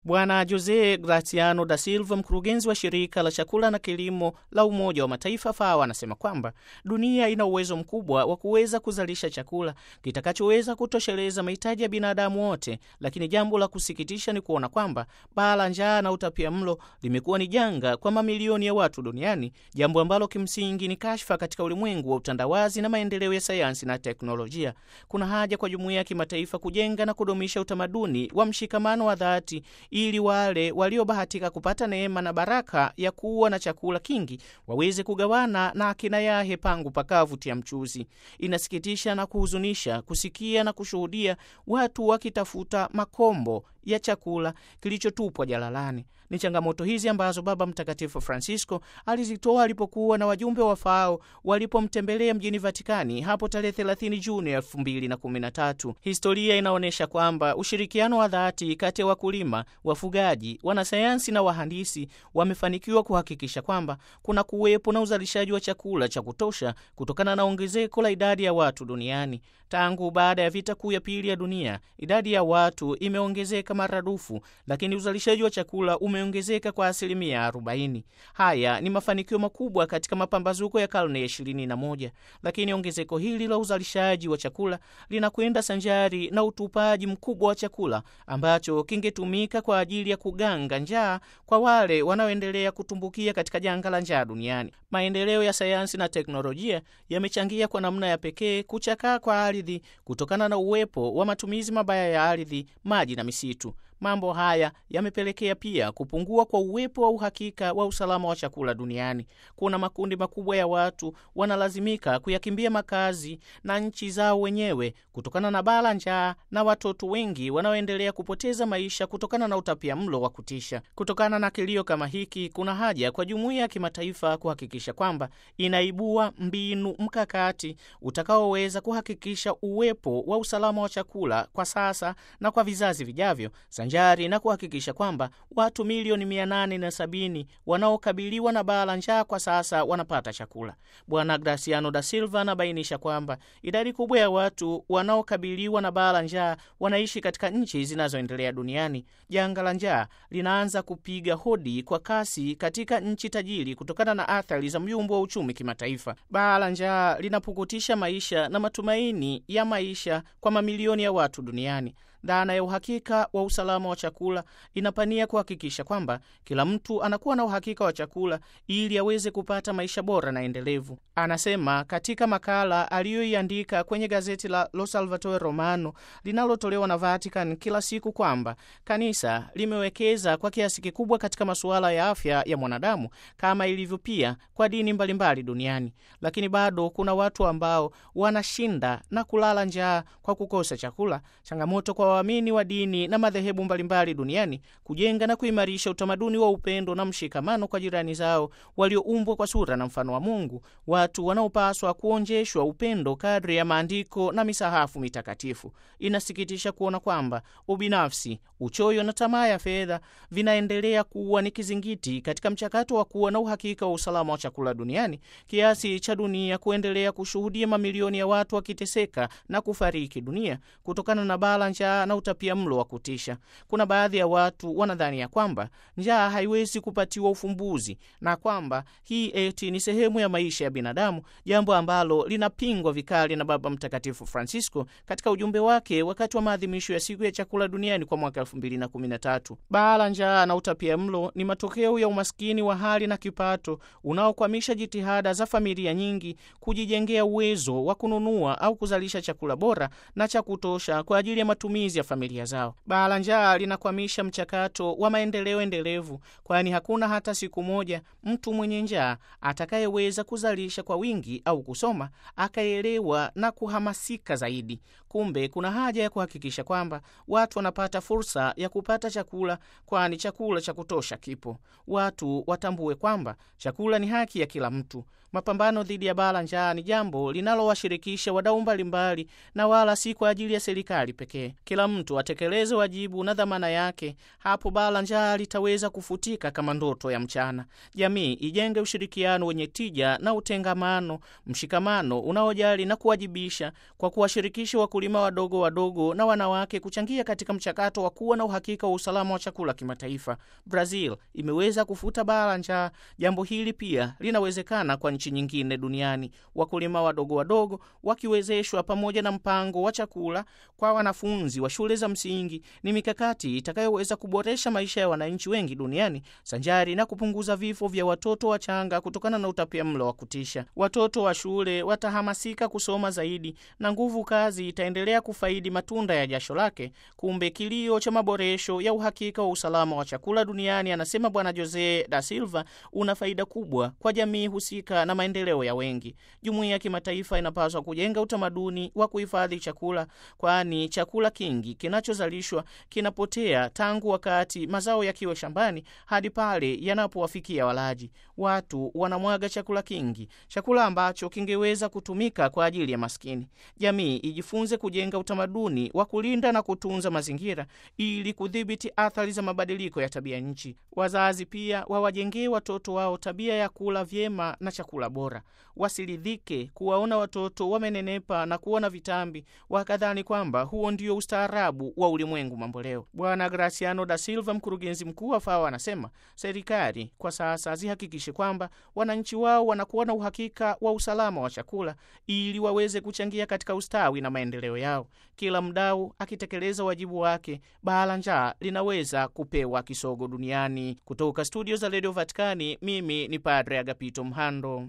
Bwana Jose Graciano da Silva, mkurugenzi wa shirika la chakula na kilimo la Umoja wa Mataifa FAO, anasema kwamba dunia ina uwezo mkubwa wa kuweza kuzalisha chakula kitakachoweza kutosheleza mahitaji ya binadamu wote, lakini jambo la kusikitisha ni kuona kwamba baa la njaa na utapia mlo limekuwa ni janga kwa mamilioni ya watu duniani, jambo ambalo kimsingi ni kashfa katika ulimwengu wa utandawazi na maendeleo ya sayansi na teknolojia. Kuna haja kwa jumuiya ya kimataifa kujenga na kudumisha utamaduni wa mshikamano wa dhati ili wale waliobahatika kupata neema na baraka ya kuwa na chakula kingi waweze kugawana na akina yahe pangu pakavu tia mchuzi. Inasikitisha na kuhuzunisha kusikia na kushuhudia watu wakitafuta makombo ya chakula kilichotupwa jalalani. Ni changamoto hizi ambazo Baba Mtakatifu Francisco alizitoa alipokuwa na wajumbe wa FAO walipomtembelea mjini Vatikani hapo tarehe 30 Juni 2013. Historia inaonyesha kwamba ushirikiano wa dhati kati ya wakulima, wafugaji, wanasayansi na wahandisi wamefanikiwa kuhakikisha kwamba kuna kuwepo na uzalishaji wa chakula cha kutosha kutokana na ongezeko la idadi ya watu duniani. Tangu baada ya vita kuu ya pili ya dunia, idadi ya watu imeongezeka maradufu, lakini uzalishaji wa chakula umeongezeka kwa asilimia 40. Haya ni mafanikio makubwa katika mapambazuko ya karne ya 21, lakini ongezeko hili la uzalishaji wa chakula linakwenda sanjari na utupaji mkubwa wa chakula ambacho kingetumika kwa ajili ya kuganga njaa kwa wale wanaoendelea kutumbukia katika janga la njaa duniani. Maendeleo ya sayansi na teknolojia yamechangia kwa namna ya pekee kuchakaa kwa ardhi kutokana na uwepo wa matumizi mabaya ya ardhi, maji na misitu. Mambo haya yamepelekea pia kupungua kwa uwepo wa uhakika wa usalama wa chakula duniani. Kuna makundi makubwa ya watu wanalazimika kuyakimbia makazi na nchi zao wenyewe kutokana na baa la njaa na watoto wengi wanaoendelea kupoteza maisha kutokana na utapia mlo wa kutisha. Kutokana na kilio kama hiki, kuna haja kwa jumuiya ya kimataifa kuhakikisha kwamba inaibua mbinu mkakati utakaoweza kuhakikisha uwepo wa usalama wa chakula kwa sasa na kwa vizazi vijavyo sanjari na kuhakikisha kwamba watu milioni mia nane na sabini wanaokabiliwa na baa la njaa kwa sasa wanapata chakula. Bwana Graciano da Silva anabainisha kwamba idadi kubwa ya watu wanaokabiliwa na baa la njaa wanaishi katika nchi zinazoendelea duniani. Janga la njaa linaanza kupiga hodi kwa kasi katika nchi tajiri kutokana na athari za myumbo wa uchumi kimataifa. Baa la njaa linapukutisha maisha na matumaini ya maisha kwa mamilioni ya watu duniani. Dhana ya uhakika wa usalama wa chakula inapania kuhakikisha kwamba kila mtu anakuwa na uhakika wa chakula ili aweze kupata maisha bora na endelevu. Anasema katika makala aliyoiandika kwenye gazeti la Lo Salvatore Romano linalotolewa na Vatican kila siku kwamba kanisa limewekeza kwa kiasi kikubwa katika masuala ya afya ya mwanadamu kama ilivyo pia kwa dini mbalimbali duniani, lakini bado kuna watu ambao wanashinda na kulala njaa kwa kukosa chakula. Changamoto kwa waamini wa dini na madhehebu mbalimbali duniani kujenga na kuimarisha utamaduni wa upendo na mshikamano kwa jirani zao walioumbwa kwa sura na mfano wa Mungu, watu wanaopaswa kuonjeshwa upendo kadri ya maandiko na misahafu mitakatifu. Inasikitisha kuona kwamba ubinafsi, uchoyo na tamaa ya fedha vinaendelea kuwa ni kizingiti katika mchakato wa kuwa na uhakika wa usalama wa chakula duniani, kiasi cha dunia kuendelea kushuhudia mamilioni ya watu wakiteseka na kufariki dunia kutokana na baa la njaa na utapia mlo wa kutisha. Kuna baadhi ya watu wanadhani ya kwamba njaa haiwezi kupatiwa ufumbuzi na kwamba hii eti ni sehemu ya maisha ya binadamu, jambo ambalo linapingwa vikali na Baba Mtakatifu Francisco katika ujumbe wake wakati wa maadhimisho ya siku ya chakula duniani kwa mwaka 2013. Baa la njaa na utapia mlo ni matokeo ya umaskini wa hali na kipato unaokwamisha jitihada za familia nyingi kujijengea uwezo wa kununua au kuzalisha chakula bora na cha kutosha kwa ajili ya matumizi ya familia zao. Baa la njaa linakwamisha mchakato wa maendeleo endelevu, kwani hakuna hata siku moja mtu mwenye njaa atakayeweza kuzalisha kwa wingi au kusoma akaelewa na kuhamasika zaidi. Kumbe kuna haja ya kuhakikisha kwamba watu wanapata fursa ya kupata chakula, kwani chakula cha kutosha kipo. Watu watambue kwamba chakula ni haki ya kila mtu. Mapambano dhidi ya baa la njaa ni jambo linalowashirikisha wadau mbalimbali na wala si kwa ajili ya serikali pekee. Kila mtu atekeleze wajibu na dhamana yake, hapo baa la njaa litaweza kufutika kama ndoto ya mchana. Jamii ijenge ushirikiano wenye tija na utengamano, mshikamano unaojali na kuwajibisha kwa kuwashirikisha wakulima wakulima wadogo wadogo na wanawake kuchangia katika mchakato wa kuwa na uhakika wa usalama wa chakula kimataifa. Brazil imeweza kufuta baa la njaa. Jambo hili pia linawezekana kwa nchi nyingine duniani. Wakulima wadogo wadogo wakiwezeshwa pamoja na mpango wa chakula kwa wanafunzi wa shule za msingi ni mikakati itakayoweza kuboresha maisha ya wananchi wengi duniani sanjari na kupunguza vifo vya watoto wachanga kutokana na utapiamlo wa kutisha. Watoto wa shule watahamasika kusoma zaidi na nguvu kazi itaendelea kufaidi matunda ya jasho lake. Kumbe kilio cha maboresho ya uhakika wa usalama wa chakula duniani, anasema Bwana Jose da Silva, una faida kubwa kwa jamii husika na maendeleo ya wengi. Jumuiya ya kimataifa inapaswa kujenga utamaduni wa kuhifadhi chakula, kwani chakula kingi kinachozalishwa kinapotea tangu wakati mazao yakiwa shambani hadi pale yanapowafikia walaji. Watu wanamwaga chakula kingi, chakula ambacho kingeweza kutumika kwa ajili ya maskini. Jamii ijifunze kujenga utamaduni wa kulinda na kutunza mazingira ili kudhibiti athari za mabadiliko ya tabia nchi. Wazazi pia wawajengee watoto wao tabia ya kula vyema na chakula bora. Wasiridhike kuwaona watoto wamenenepa na kuona vitambi, wakadhani kwamba huo ndio ustaarabu wa ulimwengu mambo leo. Bwana Graciano da Silva, mkurugenzi mkuu wa FAO, anasema serikali kwa sasa zihakikishe kwamba wananchi wao wanakuwa na uhakika wa usalama wa chakula ili waweze kuchangia katika ustawi na maendeleo yao. Kila mdau akitekeleza wajibu wake, baa la njaa linaweza kupewa kisogo duniani. Kutoka studio za redio Vatikani, mimi ni Padre Agapito Mhando.